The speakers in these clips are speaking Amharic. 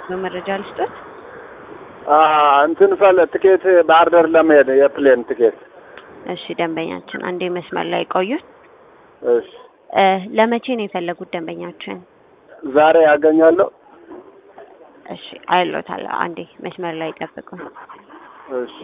በመረጃ ልስጦት። አ እንትን ፈለ ትኬት ባህር ዳር ለመሄድ የፕሌን ትኬት። እሺ ደንበኛችን አንዴ መስመር ላይ ቆዩን። እሺ እ ለመቼ ነው የፈለጉት ደንበኛችን? ዛሬ ያገኛለሁ። እሺ አይሎታል። አንዴ መስመር ላይ ጠብቁን። እሺ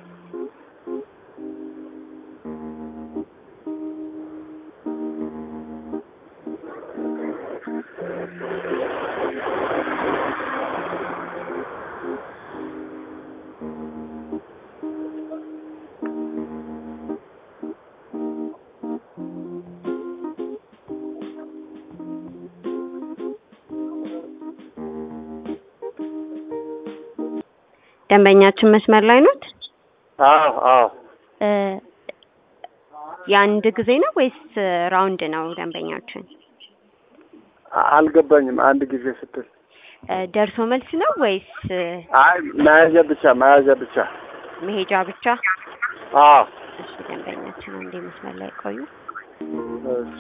ደንበኛችን መስመር ላይ ኖት? አዎ አዎ እ የአንድ ጊዜ ነው ወይስ ራውንድ ነው ደንበኛችን? አልገባኝም። አንድ ጊዜ ስትል እ ደርሶ መልስ ነው ወይስ አይ መያዣ ብቻ መያዣ ብቻ። መሄጃ ብቻ? አዎ እሺ ደንበኛችን አንዴ መስመር ላይ ቆዩ። እሺ